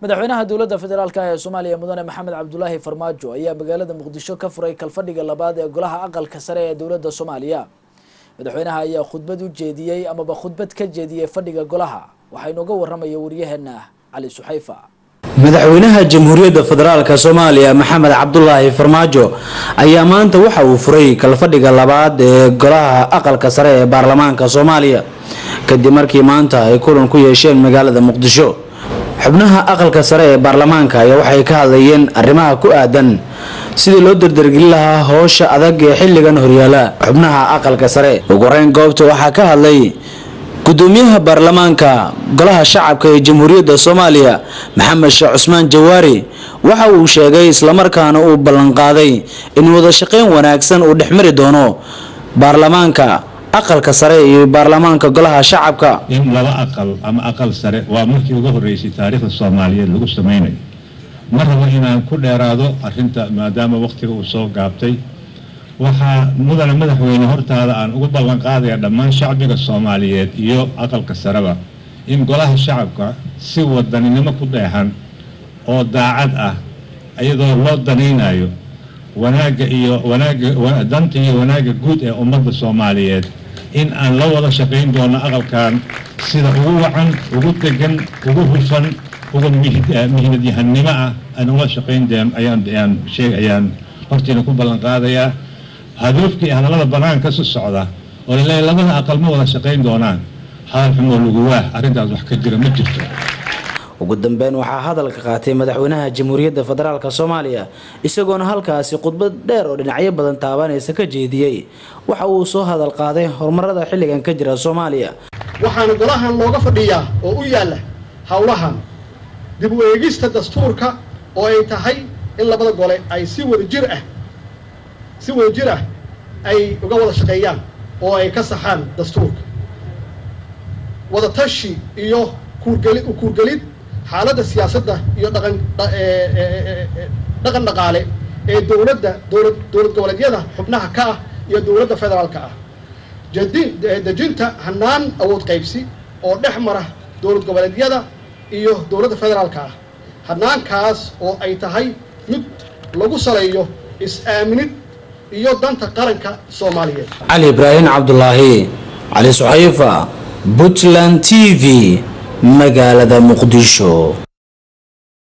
madaxweynaha dowladda federaalk ee soomaaliya mudane maxamed cabdulaahi farmaajo ayaa magaalada muqdisho ka furay kalfadhiga labaad ee golaha aqalka sare ee dowladda soomaaliya madaxweynaha ayaa khudbad u jeediyey amaba khudbad ka jeediyey fadhiga golaha waxaa inooga waramaya waryaheena cali suxayfa madaxweynaha jamhuuriyadda federaalk soomaaliya maxamed cabdulaahi farmaajo ayaa maanta waxa uu furay kalfadhiga labaad ee golaha aqalka sare ee baarlamaanka soomaaliya kadib markii maanta ay kulan ku yeesheen magaalada muqdisho xubnaha aqalka sare ee baarlamaanka ayaa waxay ka hadlayeen arrimaha ku aadan sidii loo dardargelin lahaa howsha adag ee xilligan horyaala xubnaha aqalka sare ugu horeyn goobta waxaa ka hadlay gudoomiyaha baarlamaanka golaha shacabka ee jamhuuriyadda soomaaliya maxamed sheekh cusmaan jawaari waxa uu sheegay islamarkaana uu ballanqaaday in wada shaqeyn wanaagsan uu dhexmari doono baarlamaanka aqalka sare iyo baarlamaanka golaha shacabka in laba aqal ama aqal sare waa markii ugu horeysay taariikhda soomaaliyeed lagu sameynayo ma rabo inaan ku dheeraado arinta maadaama waqtiga uu soo gaabtay waxaa mudane madaxweyne hortaada aan ugu ballanqaadaya dhammaan shacbiga soomaaliyeed iyo aqalka sareba in golaha shacabka si wadaninimo ku dheexan oo daacad ah iyadoo loo danaynayo wanaagga iyo wanaagga danta iyo wanaagga guud ee ummadda soomaaliyeed in aan la wada shaqayn doono aqalkan sida ugu wacan ugu degan ugu hufan uga mihnadyahanimo ah aan ula shaqayn ayaan sheeg ayaan hortiina ku ballan qaadayaa hadoofkii hadallada banaanka su socda oo laleeyahy labada aqal ma wada shaqayn doonaan hadal xumoo laguwaah arrintaas wax ka jira ma jirto ugu dambeyn waxaa hadalka qaatay madaxweynaha jamhuuriyadda federaalk soomaaliya isagoona halkaasi khudbad dheer oo dhinacyo badan taabanaysa ka jeediyey waxa uu soo hadal qaaday horumarada xilligan ka jira soomaaliya waxaana golahan looga fadhiyaa oo u yaalla howlahan dib u eegista dastuurka oo ay tahay in labada gole ay si wada jir ah si wada jir ah ay uga wada shaqeeyaan oo ay ka saxaan dastuurka wada tashi iyo kuurgeli kuurgelid xaaladda siyaasadda iyo dhaqan dhaqan dhaqaale ee dowladda dowlad dowlad goboleedyada xubnaha ka ah iyo dowladda federaalka ah jadi dejinta hanaan awood qaybsi oo dhex mara dowlad goboleedyada iyo dowladda federaalka ah hanaankaas oo ay tahay mid lagu saleeyo is-aaminid iyo danta qaranka soomaaliyeed cali ibraahim cabdulaahi cali suxayfa puntland t v magaalada muqdisho